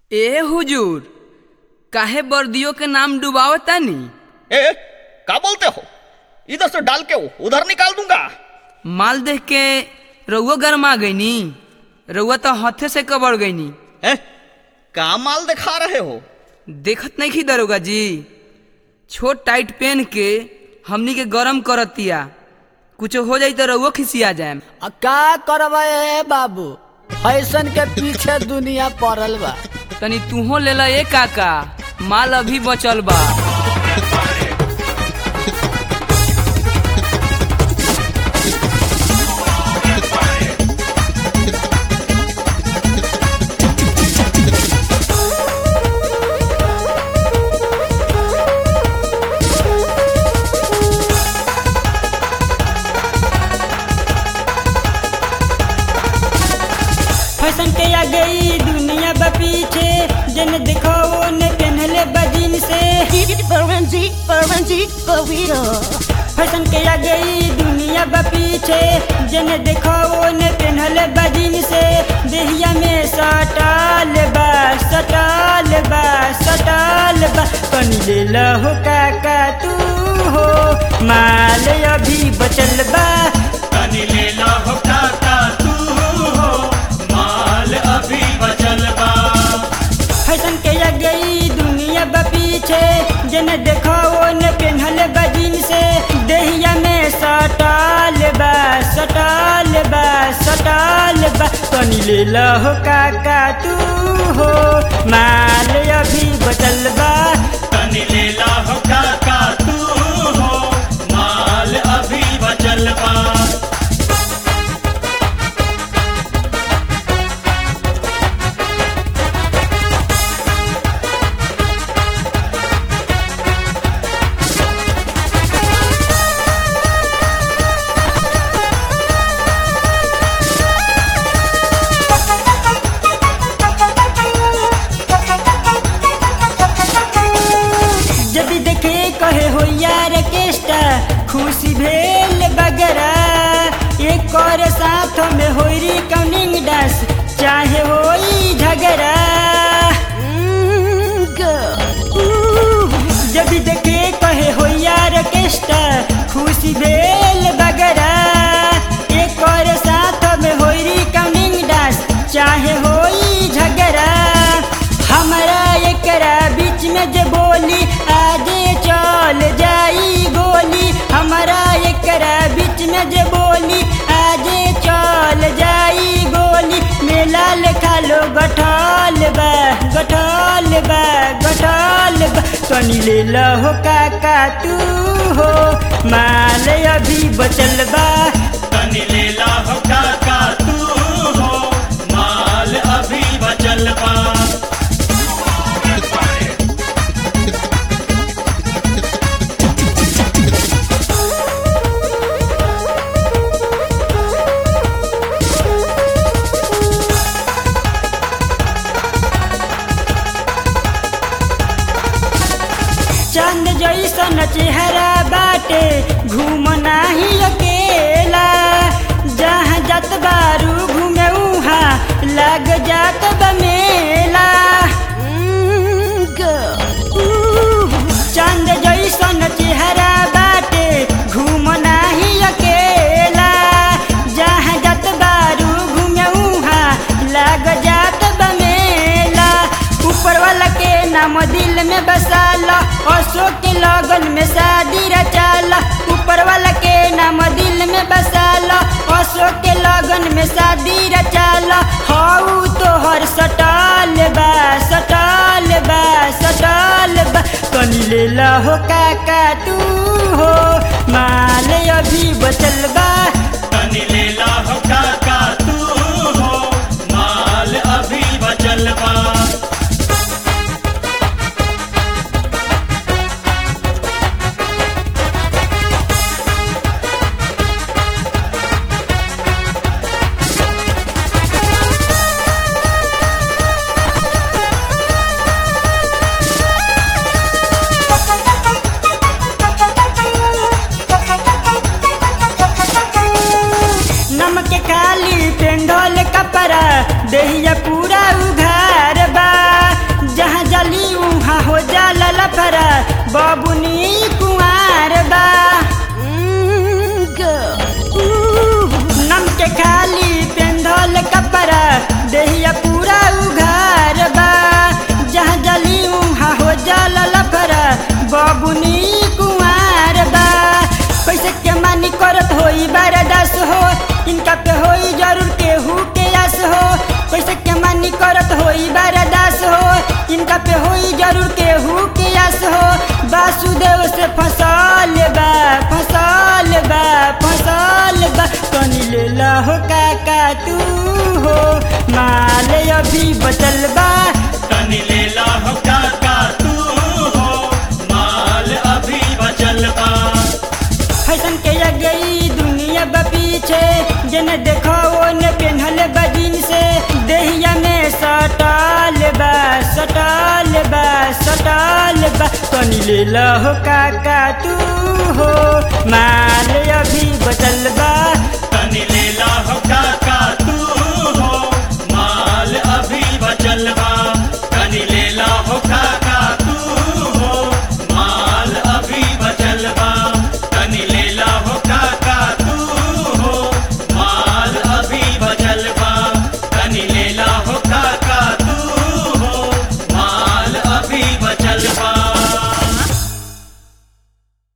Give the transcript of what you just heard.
ए हुजूर काहे बर्दियों के नाम डुबावतानी ए का बोलते हो इधर से डाल के उधर निकाल दूंगा माल देख के रउआ गरमा गईनी रउआ तो हाथे से कबड़ गईनी ए का माल दिखा रहे हो देखत नहीं खी दरोगा जी छोट टाइट पेन के हमनी के गरम करतिया कुछ हो जाई तो रउआ खिसिया जाए आ का करबा ए बाबू फैशन के पीछे दुनिया पड़ल बा तनी तूहो ले ला ए काका माल अभी बचल बा फैशन के आ गई दुनिया बा पीछे जन देखो वो ने पहनले बजीन से फैशन के आ गई दुनिया बा पीछे जन देखो वो ने पहनले बजीन से देहिया में सटाल बा सटाल बा सटाल बा कनी ले लहो काका तू हो माल अभी बचल बा तनी ले लो हो काका तू हो माल अभी बचल बा फैशन के आ गई दुनिया बा पीछे जन देखो वो ने पेन्हल बजीन से देहिया में सटाल बा सटाल बा सटाल बा तनी ले लहो काका तू हो माल अभी बचल बा तनी ले लो हो काका तू हो माल अभी बचल बा जब देखे कहे हो यार केष्टा खुशी भेल बगरा एक और साथ में होरी कौनिंग डांस चाहे होई झगड़ा जब देखे कहे हो यार केष्टा खुशी भेल बगरा एक और साथ में होरी कौनिंग डांस चाहे होई झगड़ा हमारा एकरा बीच में जे बोली आगे चल जाई गोली हमारा एकरा बीच में जे बोली आगे चल जाई गोली मेला लेखा लो गठल बा गठल बा गठल बा तनी ले लहो काका तू हो माल अभी बचल बा तनी ले लो हो काका तू हो माल अभी बचल बा चंद जैसन चेहरा बाटे घूम नाही अकेला जहाँ जत बारू घूमे उहाँ लग जात बा मेला चंद जैसन चेहरा बाटे घूम नाही अकेला जहाँ जत बारू घूमे उहाँ लग जात बा मेला ऊपर वाला के नाम दिल में बसाला अशोक के लगन में शादी रचाला ऊपर वाला के नाम दिल में बसाला अशोक के लगन में शादी रचाला हाउ तो हर सटाल बा सटाल बा सटाल बा कनी ले लहो काका तू हो माल अभी बचल बा तनी ले लो हो काका तू हो माल अभी बचल बा जरूर केहू के यस हो वासुदेव से फसल बा फसल बा फसल बा तनी ले ला हो काका तू हो माल अभी बचल बा तनी लेला हो काका तू हो माल अभी बचल बा फैशन के गई दुनिया बा पीछे जन देखो ओने पेन्हल बा से देहिया में सटल बा सटल बा सटल बा तनी ले ला हो काका तू हो माल अभी बचल